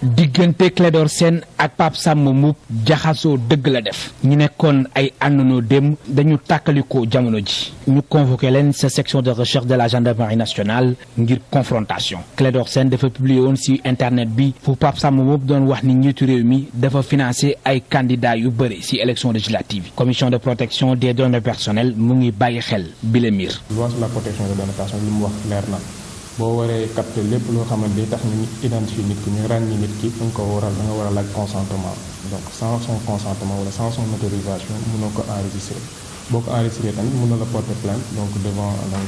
diggante Clédor Sène ak Pape Samba Mboup jaxasoo dëgg la def ñu nekkoon ay àndandoo dem dañu tàkkalikoo jamono ji ñu convoqué leen sa section de recherche de la gendarmerie nationale ngir confrontation Clédor Sène dafa publier woon ci internet bi fu Pape Samba Mboup doon wax ni njiitu réew mi dafa financé ay candidats yu bëri ci élection législative yi commission de protection des données personnelles mu ngi bàyyi xel bi la mbir loi sur la protection des données personnelles li mu wax leer na boo waree capter lépp loo xamante day tax ñu identifier nit ki ñu ràññi nit ki da nga ko waral da nga war a laaj consentement donc sans son consentement wala sans son autorisation mënoo ko enregistrer boo ko enregistré tamit mën na la porter plainte donc devant donc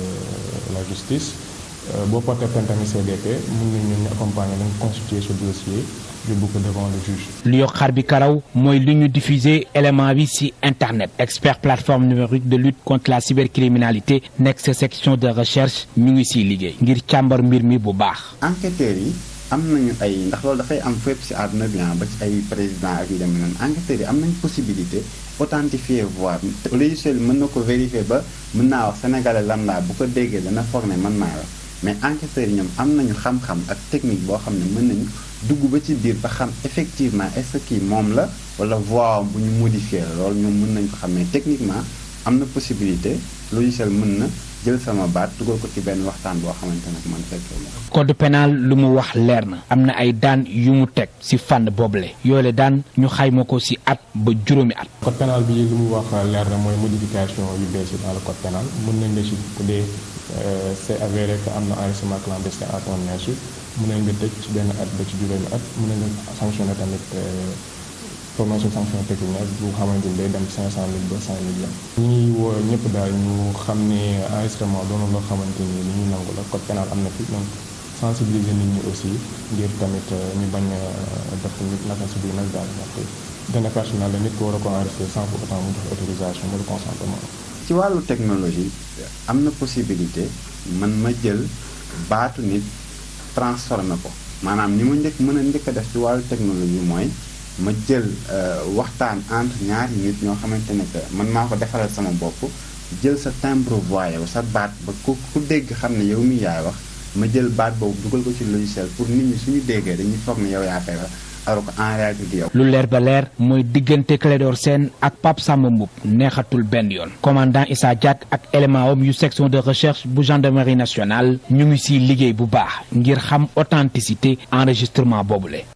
la justice boo porter plainte tamit CDP mën nañ ñun ñu accompagner dañ constituer ce dossier yóbbu ko devant le juge. lu yokk xar bi karaw mooy lu ñu diffuser élément bi ci internet expert plateforme numérique de lutte contre la cybercriminalité nekk sa section de recherche ñu ngi ciy liggéey ngir càmbar mbir mi bu baax. enquêteurs yi am nañu ay ndax loolu dafay am fépp ci àdduna bi ba ci ay président ak yu demee noonu enquêteurs yi am nañu possibilité authentifier voix logiciel mën na ko vérifier ba mën naa wax sénégalais lambda bu ko déggee dana foog ne mën naa wax mais enquêteurs yi ñoom am nañu xam-xam ak technique boo xam ne mën nañu dugg ba ci biir ba xam effectivement est-ce que kii moom la wala voix bu ñu modifié la loolu ñoom mën nañu ko xam mais techniquement am na possibilité logiciel mën na jël sama baat dugal ko ci benn waxtaan boo xamante ne man fekkee la. code pénal lu mu wax leer na am na ay daan yu mu teg ci fànn boobule yoole daan ñu xayma ko ci at ba juróomi at. code pénal bi lu mu wax leer na mooy modification yu bees yi dans le code pénal mën nañ la ci dee c'est avéré que am na enregistrement clandestin à ton insu mën nañ nga tëj ci benn at ba ci juróomi at mën nañ nga sanctionné tamit prononcé sanction pécuniaire bu xamante ni day dem 500 mille ba 100 millions. ñuy woo ñëpp daal ñu xam ne enregistrement doon loo xamante ni li ñuy nangu la code pénal am na fi donc sensibiliser nit ñi aussi ngir tamit ñu bañ a def nit naka si biir nag daal ndaxte données personnelles la nit ko war a ko enregistré sans pour autant mu jox autorisation wala consentement. ci wàllu technologie am na possibilité man ma jël baatu nit transformé ko maanaam ni ma njëkk mën a njëkk a def ci wàllu technologie mooy ma jël waxtaan entre ñaari nit ñoo xamante ne que man maa ko defaral sama bopp jël sa timbre voix yow sa baat ba ku ku dégg xam ne yow mi yaay wax ma jël baat boobu dugal ko ci logiciel pour nit ñi suñu déggee dañuy foog ne yow yaa koy wax alors que en réalité di yow. lu leer ba leer mooy diggante Clédor Sène ak Pape Samba Mboup neexatul benn yoon commandant Issa Diack ak élément am yu section de recherche bu gendarmerie nationale ñu ngi ciy liggéey bu baax ngir xam authenticité enregistrement boobule.